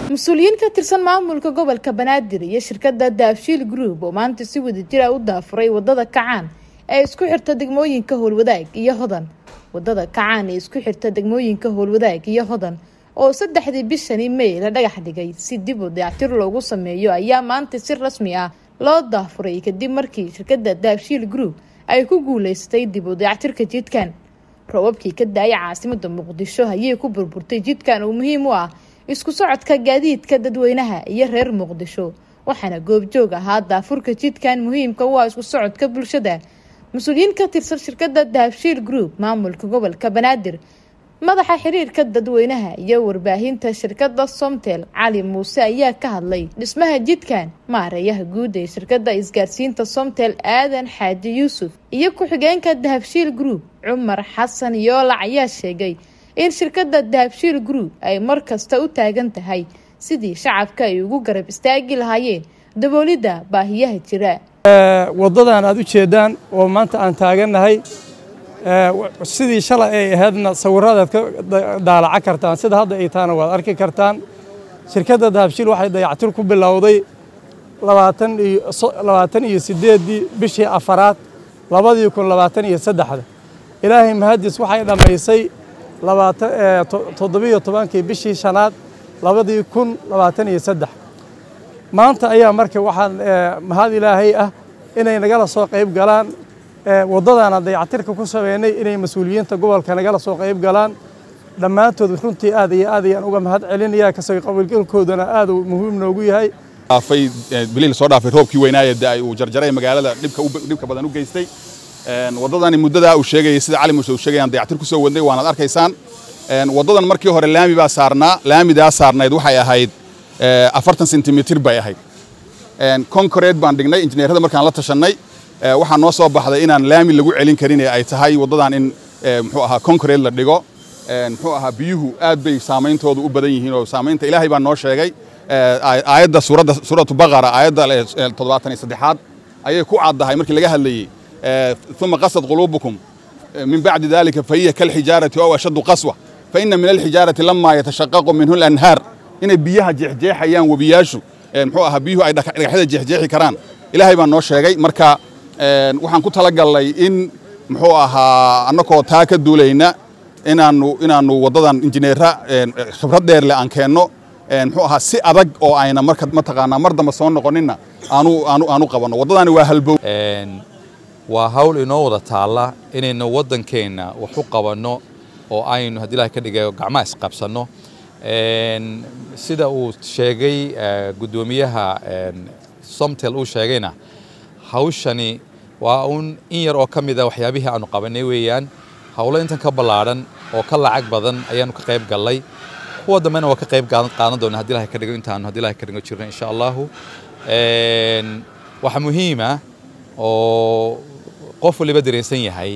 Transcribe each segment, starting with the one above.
mas-uuliyiin ka tirsan maamulka gobolka banaadir iyo shirkadda daabshiil group oo maanta si wadajir ah u daafuray wadada kacaan ee isku xirta degmooyinka howlwadaag iyo hodan wadada kacaan ee isku xirta degmooyinka howlwadaag iyo hodan oo saddexdii bishani may la dhagax dhigay si dib u dayactir loogu sameeyo ayaa maanta si rasmi ah loo daafuray kadib markii shirkadda daabshiil group ay ku guuleystay dib u dayactirka jidkan robabkii ka daaya caasimada muqdisho ayay ku burburtay jidkan oo muhiim u ah isku socodka gaadiidka dadweynaha iyo reer muqdisho waxaana goobjoog ahaa daafurka jidkan muhiimka u ah isku socodka bulshada mas-uuliyiin ka tirsan shirkadda dahabshiil group maamulka gobolka banaadir madaxa xiriirka dadweynaha iyo warbaahinta shirkadda somtel cali muuse ayaa ka hadlay dhismaha jidkan maareeyaha guud ee shirkadda isgaarsiinta somtel aadan xaaji yuusuf iyo ku-xigeenka dahabshiil group cumar xasan yoolac ayaa sheegay in shirkadda dahabshiil group ay mar kasta u taagan tahay sidii shacabka ay ugu garab istaagi lahaayeen daboolidda baahiyaha jira waddadan aad u jeeddaan oo maanta aan taagannahay sidii shalay ay ahaydna sawiradaad ka daalaca kartaan sida hadda ay taana waad arki kartaan shirkadda dahabshiil waxay dayactir ku bilowday labaatan iyo siddeeddii bishii afaraad labadii kun labaatan iyo saddexda ilaahay mahadis waxay dhammaysay toddobiyo tobankii bishii shanaad labadii kun labaatan iyo saddex maanta ayaa marka waxaan mahad ilaahay ah inay nagala soo qayb galaan waddadaana dayactirka ku sameynay inay mas-uuliyiinta gobolka nagala soo qayb galaan dhammaantood runtii aad iyo aad ayaan uga mahad celinaya kasoo qabiilgalkoodana aad uu muhiim noogu yahay dhaafay bilii soo dhaafay roobkii weynaaye da uu jarjaray magaalada dhibka badan u geystay waddadani muddadaa uu sheegayay sida cali muuse uu sheegayaan dayactir ku soo wadnay waanaad arkaysaan waddadan markii hore laami baa saarnaa laamidaa saarnayd waxay ahayd afartan sentimitir bay ahayd concrete baan dhignay injineerada markaan la tashannay waxaa noo soo baxday inaan laami lagu celin karin ee ay tahay waddadan in muxuu ahaa concrete la dhigo muxuu ahaa biyuhu aad bay saameyntoodu u badan yihiin oo saamaynta ilaahay baa noo sheegay aayadda suuradda suuratu baqara aayadda toddobaatan iyo saddexaad ayay ku caddahay markii laga hadlayey ثم قصد قلوبكم من بعد ذلك فهي كالحجارة أو أشد قسوة فإن من الحجارة لما يتشقق منه الأنهار إن بيها جحجيح أيام وبياشو محو أها بيهو أي دحدة جحجيح كران إلهي بان نو شيغي مركا waxaan ku talagalnay in muxuu ahaa annakoo taa ka duulayna inaanu inaanu waddadan injineera khibrad dheer leh aan keenno muxuu ahaa si adag oo ayna marka mataqaanaa mar dambe soo noqoninna aanu aanu aanu qabanno waddadani waa halbow waa hawl inoo wada taalla inaynu waddankeenna wax u qabanno oo aynu haddii ilahay ka dhigayo gacmaha isqabsanno sida uu sheegay guddoomiyaha somtel uu sheegayna hawshani waa uun in yar oo ka mid a waxyaabihii aanu qabanay weeyaan howlo intan ka ballaadhan oo ka lacag badan ayaanu ka qayb gallay kuwa dambena waa ka qayb qaadan doona haddi ilahay ka dhigo intaanu haddi ilahay ka dhigo jirno insha allahu waxaa muhiima oo qof waliba dareensan yahay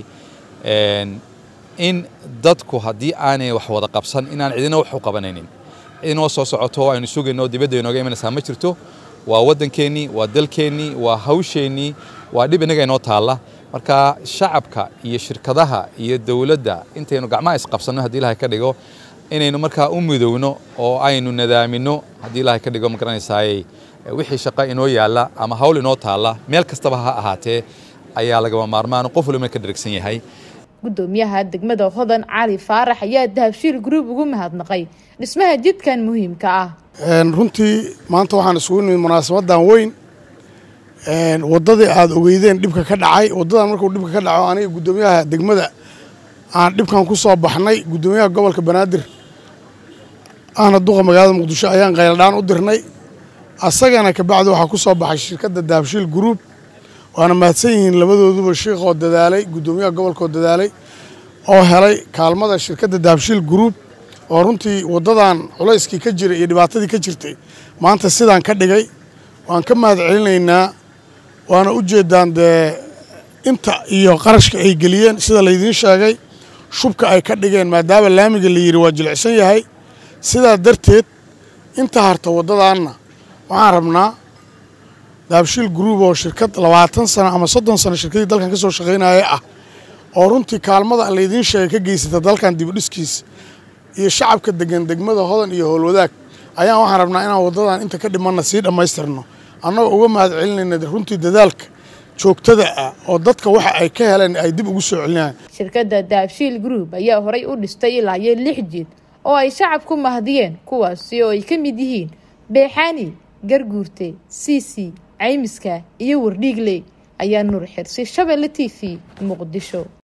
in dadku haddii aanay wax wada qabsan inaan cidina wax u qabanaynin cidinoo soo socoto aynu sugayno dibadda inooga imanaysaa ma jirto waa waddankeennii waa dalkeennii waa hawsheennii waa dhib innaga inoo taalla marka shacabka iyo shirkadaha iyo dowladda intaynu gacmaha isqabsanno haddii ilahay ka dhigo inaynu markaa u midowno oo aynu nadaaminno haddii ilahay ka dhigo ma garanaysaayey wixii shaqo inoo yaalla ama hawl inoo taalla meel kastaba ha ahaatee ayaa lagama maarmaan qof waliba ka dhergsan yahay guddoomiyaha degmada hodan cali faarax ayaa dahabshiil group ugu mahadnaqay dhismaha jidkan muhiimka ah runtii maanta waxaan isugu nimid munaasabadan weyn waddadii aada ogeydeen dhibka ka dhacay waddadan markuu dhibka ka dhaco aniga guddoomiyaha degmada aan dhibkan ku soo baxnay guddoomiyaha gobolka banaadir ahna duqa magaalada muqdisho ayaan qayladhaan u dirnay asagana kabacdi waxaa ku soo baxay shirkadda dahabshiil group waana mahadsan yihiin labadooduba shiikhoo dadaalay guddoomiyaha gobolkoo dadaalay oo helay kaalmada shirkadda dahabshiil group oo runtii waddadan culayskii ka jiray iyo dhibaatadii ka jirtay maanta sidaan ka dhigay waan ka mahad celinaynaa waana u jeeddaan dee inta iyo qarashka ay geliyeen sida laydiin sheegay shubka ay ka dhigeen maadaama laamiga la yidhi waa jilicsan yahay sidaa darteed inta harta waddadaanna waxaan rabnaa dahabshiil group oo shirkad labaatan sano ama soddon sano shirkadii dalkan ka soo shaqaynaya ah oo runtii kaalmada laydiin sheegay ka geysata dalkan dibudhiskiisa iyo shacabka degan degmada hodan iyo howlwadaag ayaan waxaan rabnaa inaan waddadan inta ka dhimanna sii dhammaystirno annagoo uga mahad celinayna runtii dadaalka joogtada ah oo dadka waxa ay ka heleen ay dib ugu soo celinayaan shirkadda daabshiil group ayaa horay u dhistay ilaa iyo lix jid oo ay shacabku mahdiyeen kuwaasi oo ay ka mid yihiin beexaani garguurte siisi caymiska iyo wardhiigley ayaa nuur xirsi shabelle t v muqdisho